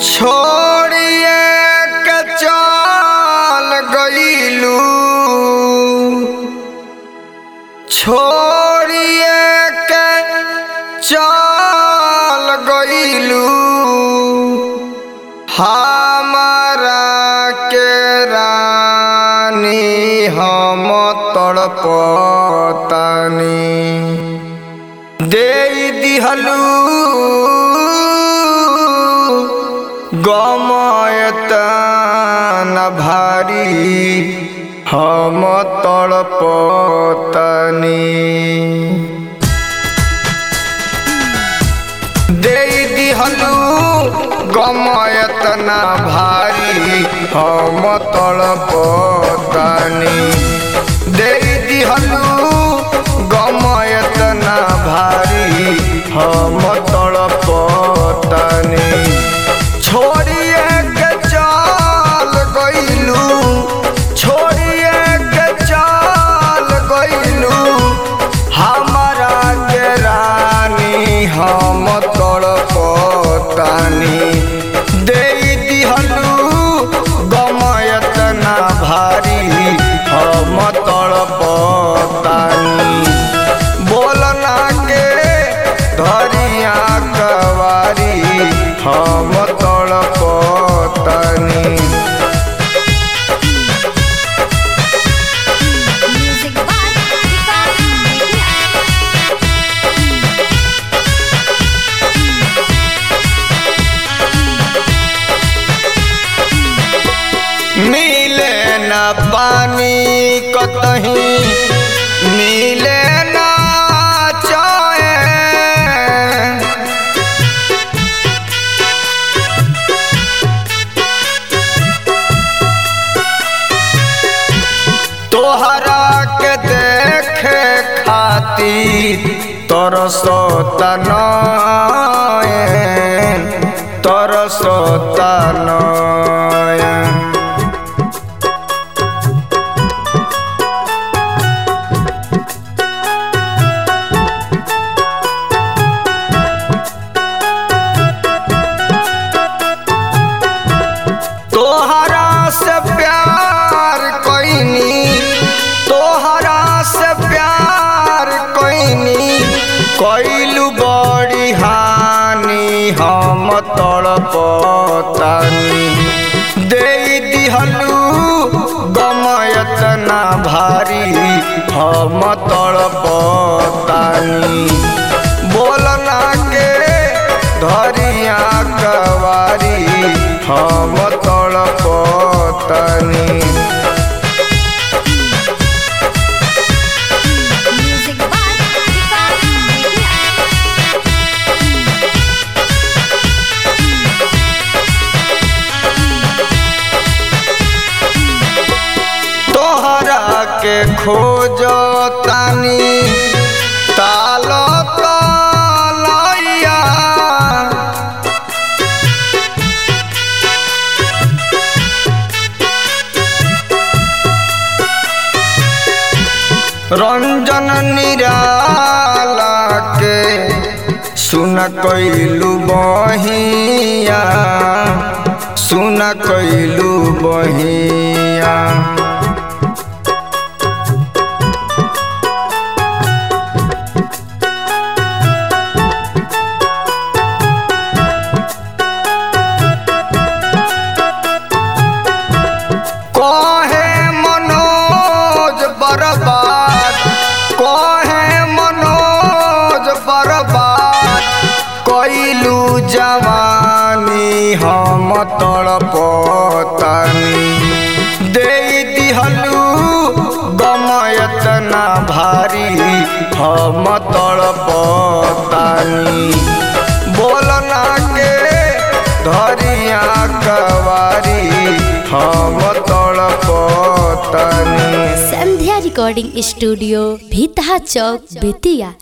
छोड़िए के चल गईलू छोड़िए के चल गईलू हमारा के रानी हम तड़पतानी दे दिहलू गमयतन भारी हम तड़पतनी दे दिहलू गमयतना भारी हम तड़पतनी दे दिहलू गमयतना भारी हम तड़पतनी छोड़िए के चल गईलू छोड़िए के चल गईलू हमारा के रानी हम तड़पतानी दे दिहलू गमयतना भारी हम तड़पतानी बोलना के धरिया कवारी हम तड़पतानी Music by Vikas Media. मिले न पानी कतही मिले न चैन तोहरा के देखे खातिर तरसता नयन तरसता नयन तोहरा से प्यार कोइनी तोहरा से प्यार कोइनी कोइलू बड़ी हानि हम तड़पतानी दे दिहलू गमयतना भारी हम तड़पतानी बोलना के धरिया कवारी हम तड़पतनी Music by Vikas Media. तोहरा के खोजतानी ताल तलैया रंजन निराला के सुन कैलू बहिया सुन कैलू बहिया कहे मनोज बर्बाद कहे मनोज बर्बाद कैलू जवानी हम तड़पतानी दे दिहलू गमयतना भारी हम तड़पतानी बोलना के धरिया कवारी हम तड़पतानी संध्या रिकॉर्डिंग स्टूडियो भीतहा चौक बेतिया